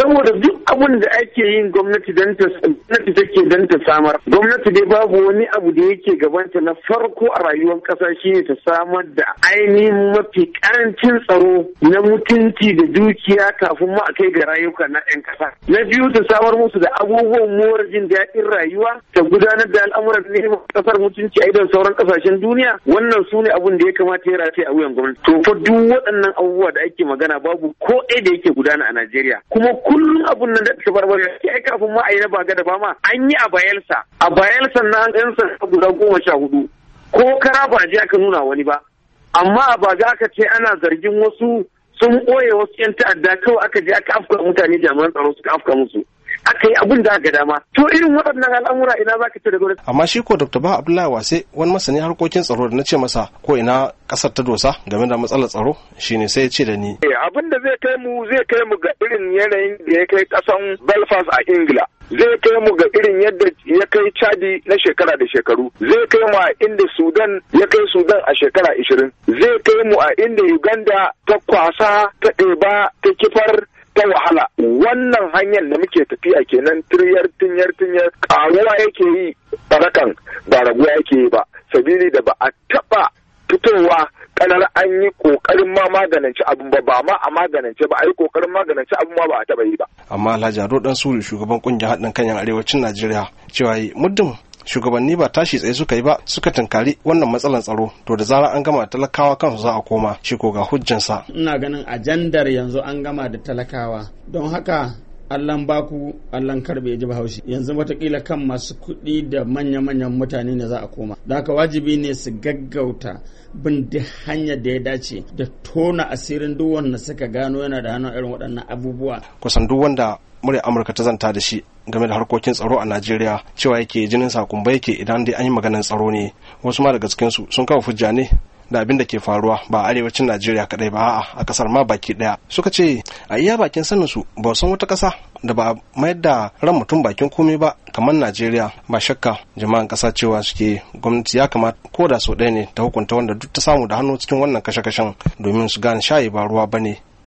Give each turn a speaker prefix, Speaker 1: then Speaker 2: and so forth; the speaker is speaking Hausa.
Speaker 1: saboda duk abin da ake yin gwamnati don ta gwamnati take don ta samar gwamnati dai babu wani abu da yake gabanta na farko a rayuwar kasa shine ta samar da ainihin mafi karancin tsaro na mutunci da dukiya kafin ma a kai ga rayuka na 'yan kasa na biyu ta samar musu da abubuwan more jin daɗin rayuwa ta gudanar da al'amuran neman kasar mutunci a idan sauran kasashen duniya wannan su ne abin da ya kamata ya rataye a wuyan gwamnati to fa duk waɗannan abubuwa da ake magana babu ko ɗaya da yake gudana a Najeriya kuma kullum abun nan da ta barbar ya ai kafin ma a yi na baga da bama an yi a bayelsa a bayelsa na an ɗan sa guda goma sha hudu ko kara ba je aka nuna wani ba amma a baga aka ce ana zargin wasu sun ɓoye wasu 'yan ta'adda kawai aka je aka afka mutane jami'an tsaro suka afka musu aka yi abin da aka dama to irin waɗannan al'amura ina za ka ce da gwamnati.
Speaker 2: amma shi ko dr ba abdullahi wase wani masani harkokin tsaro da na ce masa ko ina ƙasar ta dosa game da matsalar tsaro shine sai ya ce da ni.
Speaker 3: abin da zai kai mu zai kai mu ga irin yanayin da ya kai ƙasan belfast a ingila zai kai mu ga irin yadda ya kai chadi na shekara da shekaru zai kai mu a inda sudan ya kai sudan a shekara ishirin zai kai mu a inda uganda ta kwasa ta ɗeba ta kifar ta wahala wannan hanyar da muke tafiya kenan tiryar tinyar tinyar karuwa yake yi barakan ba raguwa yake yi ba sabili da ba a taba fitowa kanar an yi kokarin ma maganance abin ba ba ma a maganance ba a yi kokarin maganance abin ma ba a taba yi ba
Speaker 2: amma Alhaji Ado dan Suri shugaban kungiyar haɗin kan yan arewacin Najeriya cewa muddin shugabanni ba tashi tsaye suka yi ba suka tunkari wannan matsalar tsaro to da zarar an gama talakawa kansu za a koma shi ko ga hujjansa
Speaker 4: ina ganin ajandar yanzu an gama da talakawa don haka Allahn baku Allahn karbe ji bahaushe yanzu watakila kan masu kuɗi da manya-manyan mutane ne za a koma da haka wajibi ne su gaggauta bin duk hanyar da ya dace da tona asirin duk wanda suka gano yana da hannun irin waɗannan abubuwa
Speaker 2: kusan duk wanda murya amurka ta zanta da shi game da harkokin tsaro a najeriya cewa yake jinin sakumba yake idan dai an yi maganin tsaro ne wasu ma daga cikinsu sun kawo hujja ne da abin da ke faruwa ba a arewacin najeriya kadai ba a'a a kasar ma baki daya suka ce a iya bakin sanin su ba san wata kasa da ba mayar da ran mutum bakin komai ba kamar najeriya ba shakka jama'an kasa cewa suke gwamnati ya kamata ko da sau ɗaya ne ta hukunta wanda duk ta samu da hannu cikin wannan kashe-kashen domin su gane shayi ba ruwa bane